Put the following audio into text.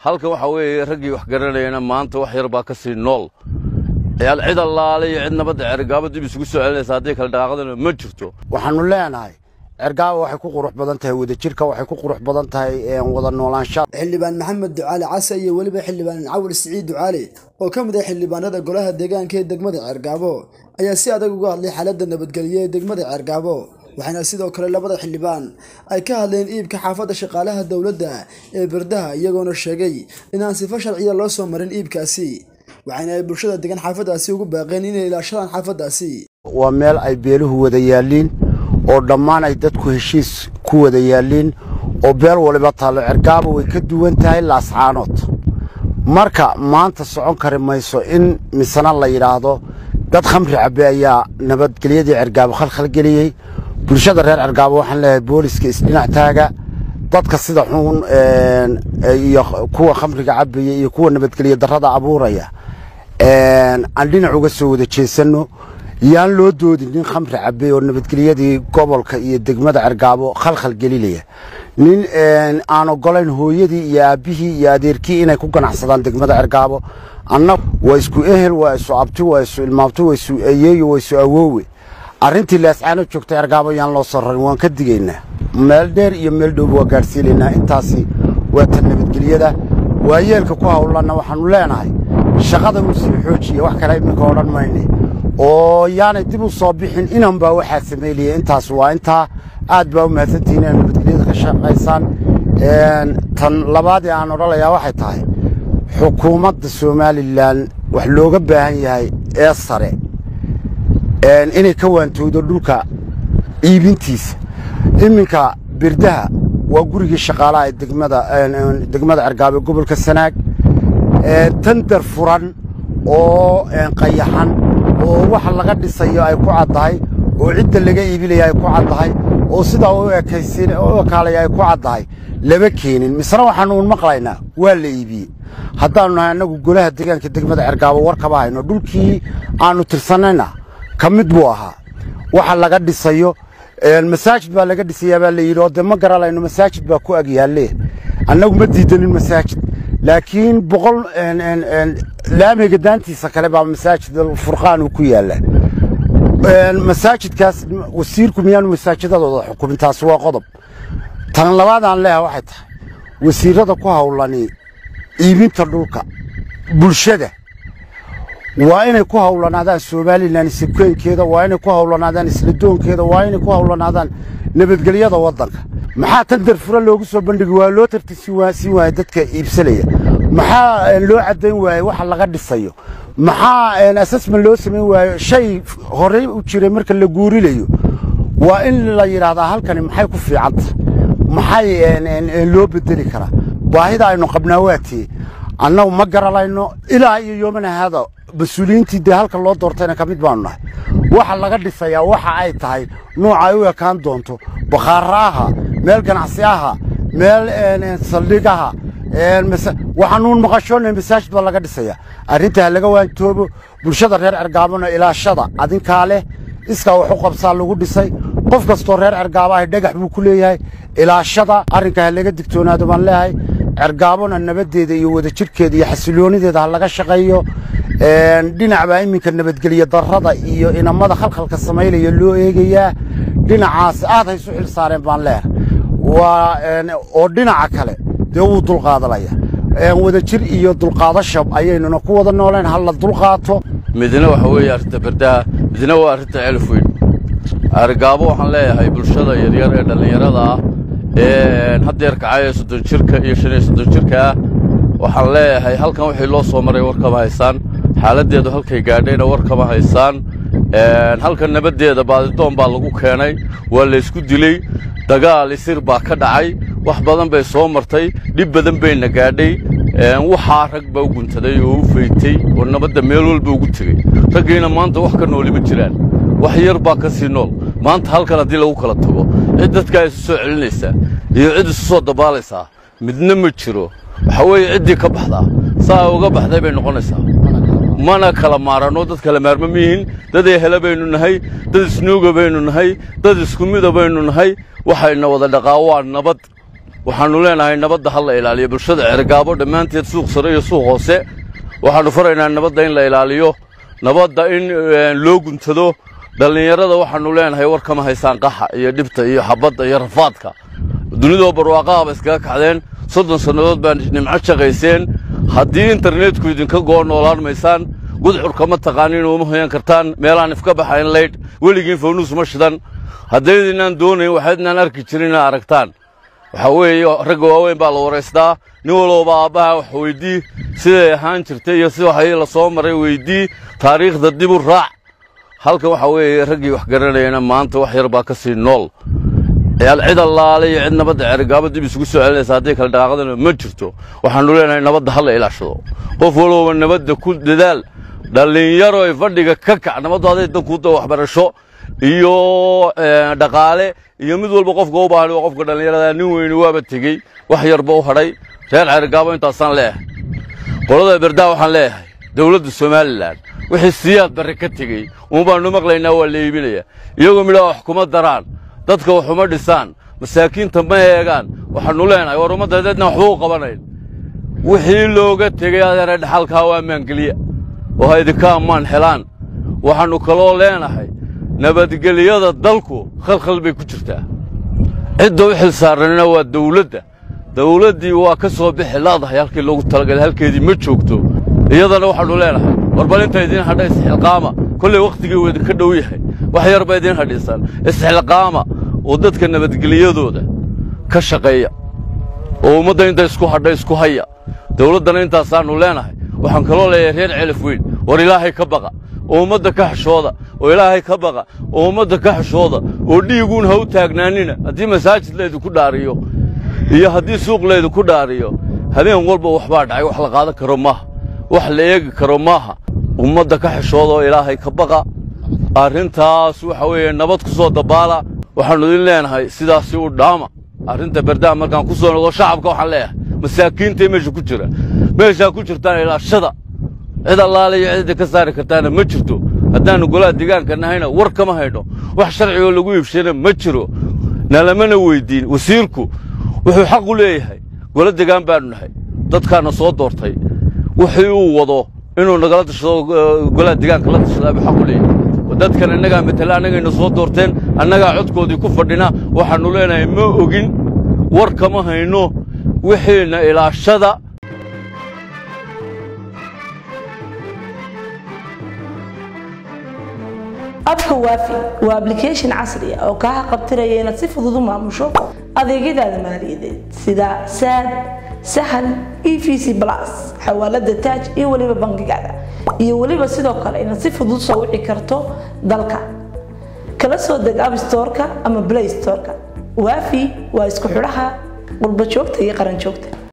halkan waxaa weeye raggii wax garanayana maanta wax yar baa ka sii nool yaal cid allaale iyo cid nabadda cergaabo dib isugu soo celinaysa haddii kale dhaqaaqadana ma jirto waxaannu leenahay cergaabo waxay ku qurux badan tahay wadajirka waxay ku qurux badan tahay wada noolaanshaha xildhibaan maxamed ducaale case iyo weliba xildhibaan cawal siciid ducaale oo ka mid ah xildhibaanada golaha deegaanka ee degmada ceergaabo ayaa si adag uga hadlay xaaladda nabadgelyo ee degmada ceergaabo waxaana sidoo kale labada xildhibaan ay ka hadleen iibka xaafadda shaqaalaha dowladda ee berdaha iyagoona sheegay inaan sifo sharciya loo soo marin iibkaasi waxaana ay bulshada degan xaafaddaasi ugu baaqeen inay ilaashadaan xaafaddaasi waa meel ay beeluhu wada yaalliin oo dhammaan ay dadku heshiis ku wada yaalliin oo beel waliba taallo cergaabo way ka duwan tahay laascaanood marka maanta socon kari mayso in misena la yidhaahdo dad khamri cabbe ayaa nabadgelyadii cergaabo khalkhalgeliyey bulshada reer cergaabo waxaan leeyahay booliska isdhinac taaga dadka sida xun iyo kuwa khamriga cabbaya iyo kuwa nabadgelyo darrada abuuraya aan dhinac uga soo wada jeesanno yaan loo doodin nin khamri cabbe oo nabadgelyadii gobolka iyo degmada cergaabo khalkhal gelinaya nin aan ogolayn hooyadii iyo aabbihii iyo adeerkii inay ku ganacsadaan degmada cergaabo annagu waa isku ehel waa isu abti waa isu ilmaabti waa isu ayeeyo waa isu awoowe arrintii laascaano joogta cergaabo yaan loo soo rarin waan ka digaynaa meel dheer iyo meel dhowba waa gaadhsiinaynaa intaasi waa tan nabadgelyada waayeelka ku hawlanna waxaannu leenahay shaqada uu sii xoojiya wax kale iminka odhan mayne oo yaanay dib u soo bixin inan baa waxaa samaylaya intaas waa intaa aad baa u mahadsantihiin inaad nabadgelyada ka shaqaysaan tan labaadee aan odhanayaa waxay tahay xukuumadda somalilan wax looga baahan yahay ee sare inay ka waantowdo dhulka iibintiisa iminka birdaha waa gurigii shaqaalaha ee degmada cergaabo gobolka sanaag tandar furan oo qayaxan oo waxa laga dhisayo ay ku caddahay oo cidda laga iibinaya ay ku caddahay oo sidaa u ekaalaya ay ku caddahay lama keenin misena waxaanuun maqlaynaa waa la iibiyey haddaannu nahay annagu golaha deegaanka degmada cergaabo war kama hayno dhulkii aannu tirsanayna ka mid buu ahaa waxa laga dhisayo masaajid baa laga dhisayaa baa la yidhi oo dee ma garanayno masaajid baa ku ag yaalle annagu ma diidanin masaajid laakiin boqol laamiga daantiisa kale baa masaajid furqaan uu ku yaallaa masaajidkaas wasiirku miyaanu masaajidadooda xukumin taasi waa qodob tan labaad aan leeyahay waxay tahay wasiirrada ku hawlani iibinta dhulka bulshada waa inay ku hawlanaadaan somalilan isibkeynkeeda waa inay ku hawlanaadaan isladoonkeeda waa inay ku hawlanaadaan nabadgelyada waddanka maxaa tan darfura loogu soo bandhigi waa loo tartisiin waaya dadka iibsanaya maxaa loo caddayn waaye waxa laga dhisayo maxaa assessment loo samayn waayo shay horey u jiray marka la guurinayo waa in la yidhaahdaa halkani maxay ku fiicanta maxay loo bedeli karaa baahida aynu qabnaa waatee annagu ma garanayno ilaa iyo yoomana haada mas-uuliyiintii dee halka loo doortayna ka mid baanu nahay waxa laga dhisayaa waxa ay tahay nooca ay u ekaan doonto bakhaara aha meel ganacsi aha meel saldhig aha waxaanuun maqashoonay masaajid baa laga dhisayaa arrinta ha laga waantoobo bulshada reer cergaabona ilaashada adinkaa leh iskaa wax u qabsaa lagu dhisay qof kastoo reer cergaabo ahy dhagax buu ku leeyahay ilaashada arrinka ha laga digtoonaado baan leeyahay cergaabona nabaddeeda iyo wadajirhkeeda iyo xasiloonideeda ha laga shaqeeyo dhinac baa iminka nabadgelyo darrada iyo inamada khalkhalka samaylaya loo eegayaa dhinacaas aad haysu xil saareen baan leeyahay waa oo dhinaca kale dee wuu dulqaadanaya wadajir iyo dulqaadasha ayaynuna ku wada nooleen ha la dulqaato midna waxa weeye arrinta berdaha midna waa arrinta celif weyn argaabo waxaan leeyahay bulshada yaryar ee dhallinyarada ah ee haddeer kacaya soddon jirka iyo shan iyo soddon jirka ah waxaan leeyahay halkan wixii loo soo maray war kama haysaan xaaladdeedu halkay gaadhayna war kama haysaan halkan nabaddeeda baadidoon baa lagu keenay waa laysku diley dagaal isir baa ka dhacay wax badan bay soo martay dhib badan bayna gaadhay waxaa rag baa u guntaday oo u faytay oo nabadda meel walba ugu tegey raggiina maanta wax ka nooli ma jiraan wax yar baa ka sii nool maanta halkan haddii lagu kala tago cid dadkaa isu soo celinaysaa iyo cid isu soo dabaalaysaa midna ma jiro waxa weeye ciddii ka baxdaa saa uga baxday bay noqonaysaa mana kala maaranno dad kala maarma miyihin dad ehela baynu nahay dad isnuuga baynu nahay dad isku mida baynu nahay waxayna wada dhaqaa waa nabad waxaannu leenahay nabadda ha la ilaaliyo bulshada cergaabo dhammaanteed suuq sare iyo suuq hoose waxaannu faraynaa nabadda in la ilaaliyo nabadda in loo guntado dhallinyarada waxaannu leenahay war kama haysaan qaxa iyo dhibta iyo xabadda iyo rafaadka dunidoo barwaaqahaba iskaga kacdeen soddon sannadood baa nimco shaqayseen haddii internetku idinka go'o noolaan maysaan gudcurka ma taqaanin uma hoyan kartaan meelaan ifka baxayn laydh weligiin fawnuus ma shidan haddaydinaan doonayn waxaydnaan arki jirin inaad aragtaan waxaa weeye ragga waaweyn baa la waraystaa nin walooba aabbaha wax weydii siday ahaan jirtay iyo si waxay la soo maray weydii taariikhda dib u raac halkan waxaa weeye raggii wax garanayana maanta wax yar baa ka sii nool cid allaale iyo cid nabadda cergaabo dib isugu soo celinaysa haddii kale dhaqaaqadana ma jirto waxaannu leenahay nabadda ha la ilaashado qof walowba nabadda ku dadaal dhallinyaro ay fadhiga ka kac nabaddu hadday dankuuda waxbarasho iyo dhaqaale iyo mid walba qofka u baahan waa qofka dhallinyarada nin weyni waaba tegey wax yarba u hadhay reer cergaabo intaasaan leeyahay qolada berdaa waxaan leeyahay dowladda somalilan wixii siyaad barre ka tegey uun baannu maqlaynaa waa la iibinaya iyagoo midhaa wax kuma daraan dadka wax uma dhisaan masaakiinta ma eegaan waxaannu leenahay war ummaddadeedna waxba u qabanayn wixii looga tegey adeera dhaxalkaa waa maangeliya oo ha idinka ammaan helaan waxaannu kaloo leenahay nabadgelyada dalku khalkhal bay ku jirtaa cidda u xil saaranina waa dawladda dawladdii waa ka soo bixi laadahay halkii loogu talagalay halkeedii ma joogto iyadana waxaannu leenahay war bal inta idiin hadha isxilqaama kollay wakhtigii uu idinka dhow yahay wax yar ba idiin hadhiisaan isxilqaama oo dadka nabadgelyadooda ka shaqeeya oo ummadda inta isku hadha isku haya dawladdana intaasaannu leenahay waxaan kaloo leeyahay reer celif weyn war ilaahay ka baqa oo ummadda ka xishooda oo ilaahay ka baqa oo ummadda ka xishooda oo dhiiguun ha u taagnaanina haddii masaajid laydinku dhaariyo iyo haddii suuq laydinku dhaariyo habeen walba waxbaa dhacay wax la qaadan karo maaha wax la eegi karo maaha ummadda ka xishooda oo ilaahay ka baqa arrintaas waxa weeye nabad ku soo dabaala waxaannu idin leenahay sidaasi u dhaama arrinta berdaa markaan ku soo noqdo shacabka waxaan leeyahay masaakiintay meesha ku jira meeshaa ku jirtaan ilaashada cid allaale iyo cidda ka saari kartaana ma jirto haddaannu golaha deegaanka nahayna war kama haydho wax sharcigoo lagu iibshayna ma jiro nalamana weyddiin wasiirku wuxuu xaq u leeyahay gola degaan baannu nahay dadkaana soo doortay wixii uu wado inuu nagala tashado golaha deegaanka la tashadaa buu xaq u leeyahay dadkan annagaa matala annagayna soo doorteen annagaa codkoodii ku fadhina waxaannu leenahay ma ogin war kama hayno wixiina ilaashada abka waafi waa ablication casri ah oo kaa qabtiraya inaad si fudud u maamusho adeegyadaada maaliyadeed sida saad sahal e v c plus xawaalada taaj iyo weliba bangigaada iyo weliba sidoo kale inaad si fudud soo wici karto dalka kala soo deg abstoreka ama play storeka waafi waa isku xidhaha qurba joogta iyo qaran joogta